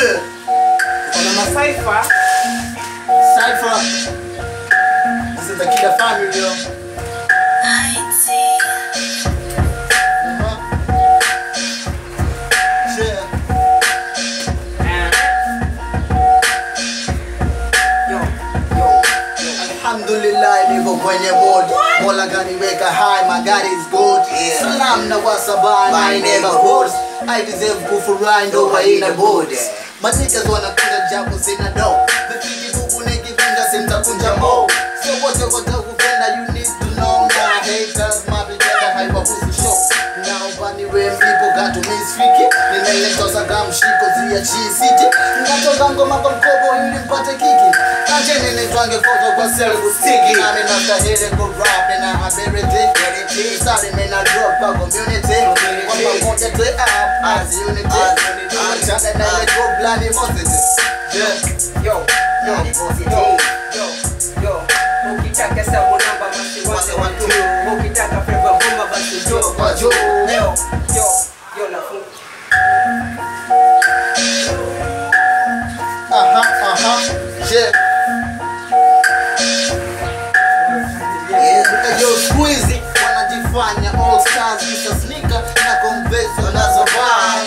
Yeah. Kuna masaifa Cypher. This is the Killer family, yo. Uh-huh. Yeah. yo yo Alhamdulillah niko kwenye mood Mola kaniweka high, my God is good Salam na wasaba my neighborhoods I deserve kufurahi ndo haina boots Matikas wanakunja japo sina do Vipiki bubu nikivunja simtakunja mo So wote watakupenda you need to know Na haters mapitenda haiwahusu show Naomba niwe mlipo katu misfiki Nimeletosa kamshiko zia chisiti Natoka ngoma kwa mkobo ili mpate kiki Ache nene twange foto kwa selfu stiki Nami nastahili ku rap na ability Sorry man I drop kwa community Kwa pamoja tu up as unity Achane na ile go blani mosity Yeah yo yo yo yo yo ukitaka sabu namba basi wase watu ukitaka flavor bomba basi jo Kwa juu. yo yo yo nafunga Aha aha Yeah Yo squeezy wanajifanya all stars kisa sneaker na converse wanazovaa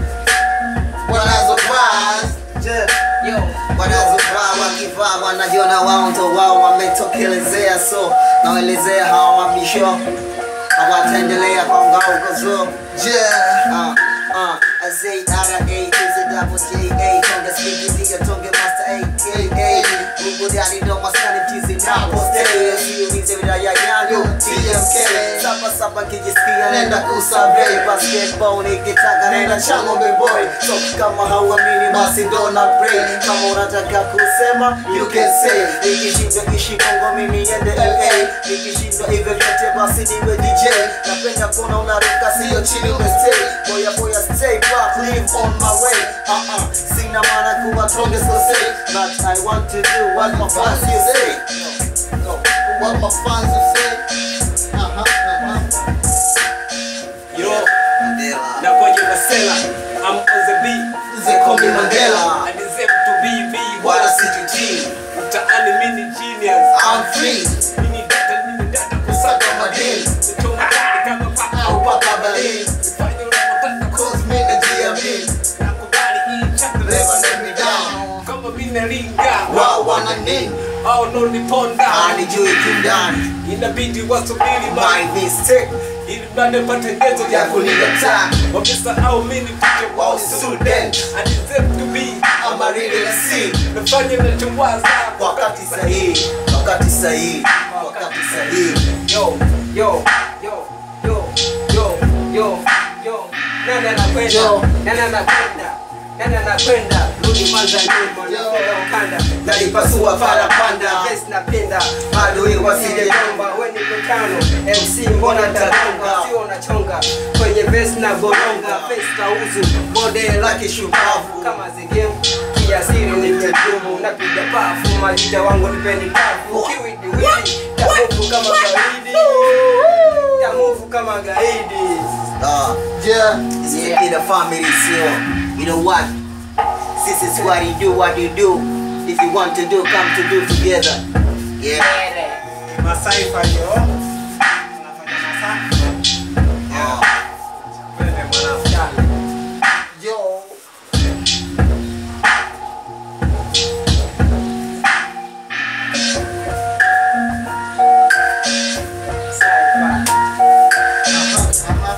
wanazovaa yeah. yo wanazovaa wakivaa wanajiona wao ndo wao wametokelezea so nawaelezea hawa mabisho hawataendelea kwa ngao gozo Yeah. Uh, uh, I say R A is a double J A Tonga speaking nigga Tonga master A K A Mungu dani ndo maskani tizi napo stay Siulize wilaya yangu TMK Saba saba kijisikia nenda kusabrei Basketball nikitaka nenda chango boy So kama hauamini basi dona pray Kama unataka kusema you can say Nikishindwa ishi Kongo mimi niende LA Nikishindwa hivyo vyote basi niwe DJ Napenda kuona unaruka sio chini umestay Boya boya stay back live on my way uh -uh. Sina maana kuwa tonge so say But I want to do what my fans you say Yo, what my fans will say. Uh-huh, uh-huh. yo na kwenye masela I'm on the beat They call me Mandela. I deserve to be me Wala wala sijutii. mtaani mini genius I'm free. mini data mini data kusaka madini Nichoma kali kama paka Au paka Berlin. Nifanye unavyotaka Cause me the GMB. nakubali hii chapter Never let me down. kama mimi nalinga Wao wana nini? au no niponda Anijui kindani inabidi wasubiri My bye mistake ili mradi pate ngezo Ya ya kunikataa. wamesahau mimi ni picha Wao ni student. I deserve to be I'm a real MC. nafanya nachowaza wakati sahihi wakati sahihi wakati sahihi yo yo yo yo yo yo yo nani anakwenda Yo. nani anakwenda nani anakwenda rudi kwanza nyuma Yo. nakwenda ukanda nalipasua parapanda Yes, napenda adui wasije Sijajomba, we ni mtano MC mbona tagonga sio unachonga kwenye vesi na boronga face kauzu model la kishupavu kama zigemu kiasiri ni mtetumu napiga pafu majida wangu nipeni kafu kiwidiwidi tamufu kama gaidi tamufu kama gaidi Ah, Yeah. yeah. in the family sio you know what this is what you do what you do if you want to do come to do together yeah Masaifa yo. Tunafanya masaifa. Ah. Wewe mwanafutani. Yo. Uh-huh, uh-huh.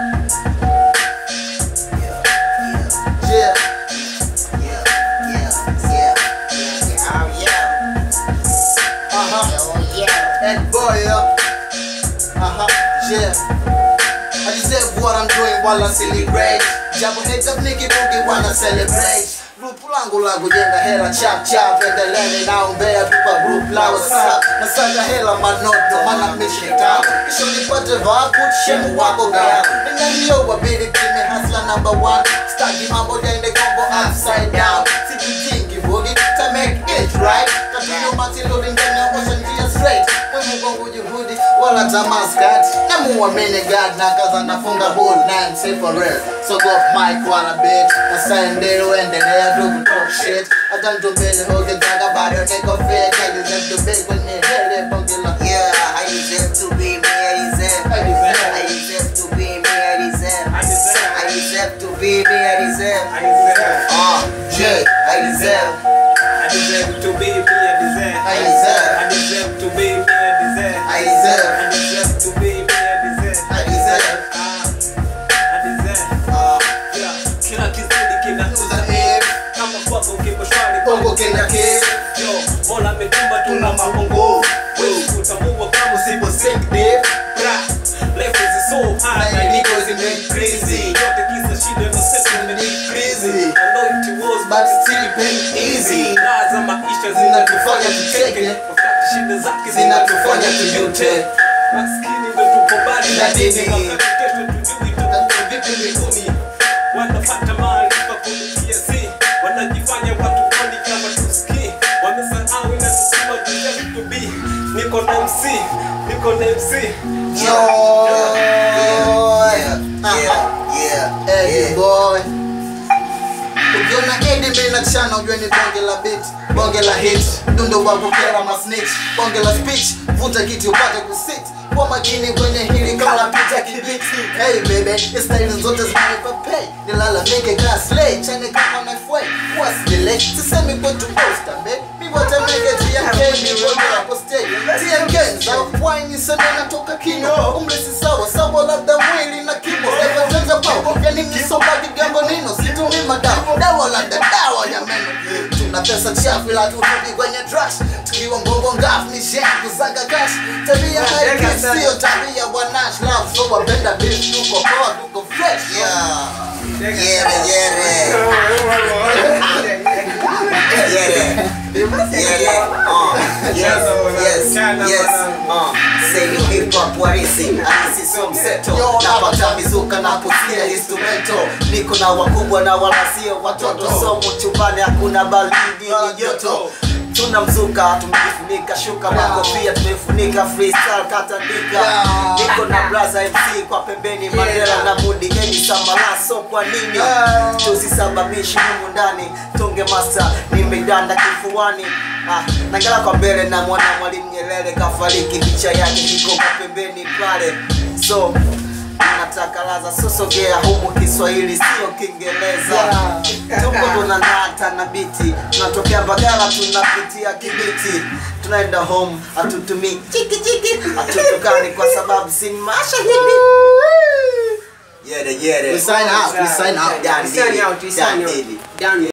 Yeah. yeah yeah yeah yeah oh yeah Uh-huh. oh yeah And boy, yeah. Uh-huh, yeah. I deserve what I'm doing while I celebrate. Japo heads up nigga boogie wanna celebrate. Group langu la kujenga hela chap chap endeleni naombea tupa group la whatsapp nasaka hela manoto mana mission tamu kisha nipate vakut shemu wako gaya nina hiyo wabidi kimi hasla number one stagi mambo yaende kombo upside down sijitingi boogie to make it right tatizo matilodi ndani ya washa njia straight mwimu kwangu juhudi wala hata maskat namuamini god na kaza nafunga bull na say for real so go off mic wala bit asaende uendelea tu kutalk shit hata mtu mbele ukitaka bado niko fake I deserve to be kwenye hele bonge la Yeah, I deserve to be me, I deserve. I deserve. I deserve to be me, I deserve. I deserve. I deserve to be me, I deserve. I deserve. Uh, yeah, I deserve. I deserve to be me. I deserve. I deserve. I deserve to be me. I deserve. I deserve. I deserve to be me. I deserve. I deserve. Ah, I deserve. Uh, Yeah. Kila kizidi kinauza if kama kwako kipo shwari bongo kina kiss Yo, Mola ametumba tuna mabongo Wewe kutambua kama usipo sick dip Bra, life is so hard Na na niko niko zime crazy. Yote kisa shida na sasa ni Crazy. I know it was but still pain easy Raha za maisha Zinatufanya tucheke. Wakati shida zake zinatufanya tujute Maskini ndo tupo mbali Na na dini dini. Wakati kesho tujui tutakuwa vipi mbinguni Wanapata maarifa kupitia si Wanajifanya watu kwani kama tusikii Wamesahau na tusema deserve to be Niko na MC, niko na MC yeah, yeah, yeah, Eddie yeah. boy ukiona Eddie mimi na chana ujue ni bonge la beat bonge la hit dundo wa kukera masnitch bonge la speech vuta kiti upate kusit kwa makini kwenye hili kama pita kibiti hey baby style zote zinanipa pay nilalamike ka slay chane kama na fwe what's delay sisemi kwetu poster babe mi watameke TMK mi bonge la poste TMK za wine sema natoka kino umri si sawa sawa labda mwili na kimo Never pao yani msombaji gambo nino situmi madawa dawa labda dawa ya meno tuna pesa chafu ila turudi kwenye trash tukiwa mbongo ngafu ni shame kusaga cash tabia haiki sio tabia wanash love so wapenda bitch tuko poa tuko fresh Yeah, yeah, yeah, yeah, yeah. Uh, yes, yes, yes. Uh, say ni hip hop warisi, halisi sio mseto. Napata mizuka na kusikia instrumento. Niko na wakubwa na wala sio watoto. Somo chumbani hakuna baridi ni joto. Tuna mzuka tumejifunika shuka makofia tumefunika freestyle katandika Yeah. niko na braza MC kwa pembeni Mandela na Mudi Eni Sambala so kwa nini Yeah. tusisababishi humu ndani tunge master nimedanda kifuani ah, nangala kwa mbele na mwana mwalimu Nyerere kafariki picha yake iko kwa pembeni pale so nataka laza sosogea humu Kiswahili sio Kiingereza tuko tunang'ata na biti tunatokea Mbagala tunapitia Kibiti tunaenda home hatutumii chiki chiki hatutukani kwa sababu si mashahidi Yere yere We sign out, we sign out. Dan We sign Diddy, out, we Dan sign out. Diddy. Done.